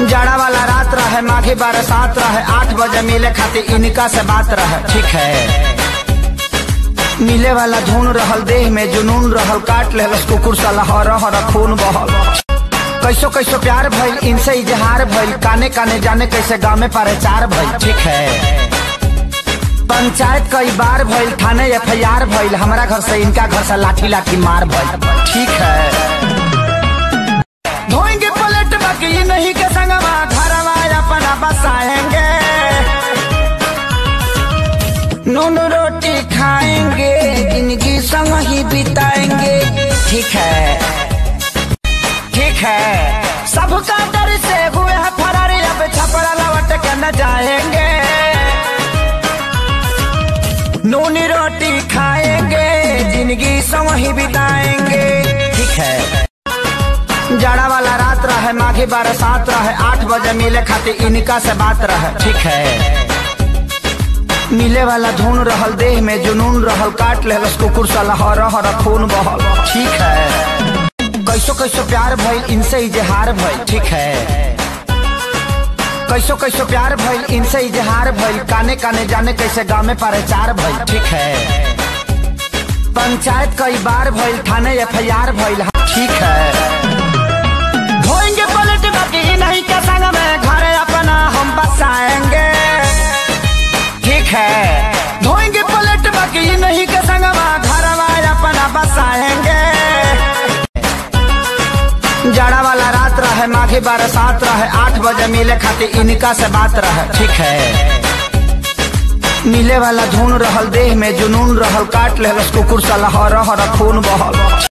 जाड़ा वाला रात रहे माघी बरसात रहे आठ बजे मिले खातिर इनका से बात रहे ठीक है मिले वाला धुन रहल देह में जुनून रहल काट लेहलस कुकुर साला हर हर खून बहल कैसो कैसो प्यार भइल इनसे इजहार भइल काने काने जाने कैसे गाँव में प्रचार भइल ठीक है पंचायत कई बार भइल थाने एफ आई आर भइल हमारा घर से इनका घर से लाठी लाठी मार भइल ठीक है धोएंगे पलट बाकी नहीं के संगवा घरवा अपना बसाएंगे नून रोटी खाएंगे जिंदगी संग ही बिताएंगे ठीक है ठीक है सबका डर से हुए हैं फरारी अब छपड़ा लौट के न जाएंगे नून रोटी खाएंगे जिंदगी संग ही बिताएंगे ठीक है जाड़ा वाला रात रहे माघी बरसात रहे आठ बजे मिले खातिर इनका से बात रहे ठीक है मिले वाला धुन रहल देह में जुनून रहल काट लेहलस कुकुर साला हर हर खून बहल ठीक है कैसो कैसो प्यार भइल इनसे इजहार भइल ठीक है कैसो कैसो प्यार भइल इनसे इजहार भइल काने काने जाने कैसे गाँव में प्रचार भइल ठीक है पंचायत कई बार भइल थाने एफ आई आर भइल ठीक है धोएंगे पलट बाकी नहीं के संग में घर अपना हम बसाएंगे ठीक है धोएंगे पलट बाकी नहीं के संग में घर अपना बसाएंगे जाड़ा वाला रात रहे माघी बरसात रहे आठ बजे मिले खातिर इनका से बात रहे ठीक है मिले वाला धुन रहल देह में जुनून रहल काट लेहलस कुकुर साला हर हर खून बहल